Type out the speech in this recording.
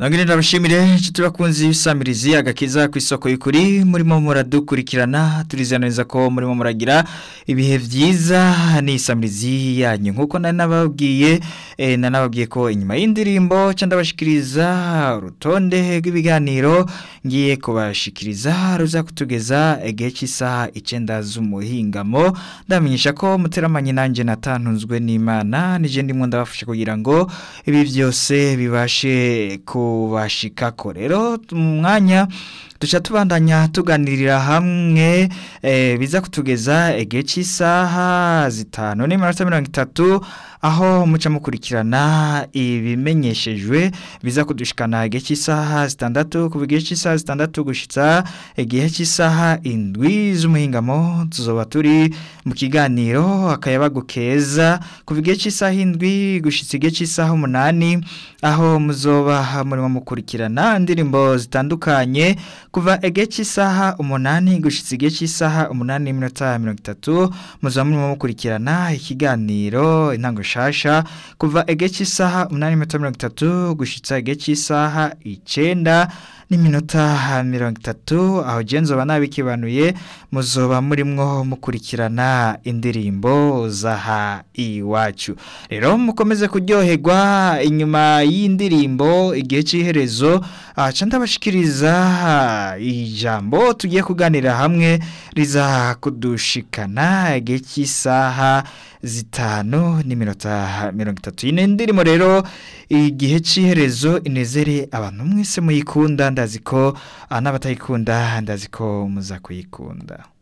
Nangire ndabashimire inshuti bakunzi bisamirizi agakiza ku isoko y'ukuri murimo muradukurikirana turizana neza ko murimo muragira ibihe vyiza ni isamirizi yanyu nkuko nari nababwiye eh, nanababwiye ko inyuma y'indirimbo ca ndabashikiriza urutonde rw'ibiganiro ngiye kubashikiriza ruza kutugeza igihe cy'isaha icenda z'umuhingamo ndamenyesha ko muteramanye nanje natantunzwe n'Imana nije ndimwo ndabafasha kugira ngo ibi byose bibashe kubashikako rero mu mwanya duca tubandanya tuganirira hamwe eh, biza kutugeza igihe cy'isaha zitanu n'iminota mirongo itatu aho muca mukurikirana ibimenyeshejwe biza kudushikana igihe cy'isaha zitandatu kuva igihe cy'isaha zitandatu gushitsa igihe cy'isaha indwi z'umuhingamo tuzoba turi mu kiganiro akayabagu keza kuva igihe cy'isaha indwi gushitsa igihe cy'isaha umunani aho muzoba murimo mukurikirana indirimbo zitandukanye kuva igihe cy'isaha umunani gushitsa igihe cy'isaha umunani n'iminota mirongo itatu muzoba murimo mukurikirana ikiganiro intango shasha kuva igihe cy'isaha umunani n'iminota mirongo itatu gushitsa igihe cy'isaha icenda n'iminota mirongo itatu aho genzoba nabikibanuye muzoba murimwo mukurikirana indirimbo zaha iwacu rero mukomeze kuryoherwa inyuma y'indirimbo igihe cy'iherezo aca ndabashikiriza ijambo tugiye kuganira hamwe riza kudushikana igihe cy'isaha zitanu n'iminota mirongo itatu yine ndirimbo rero igihe cy'iherezo inezere abantu mwese muyikunda ndazi ko n'abatayikunda ndazi ko muza kuyikunda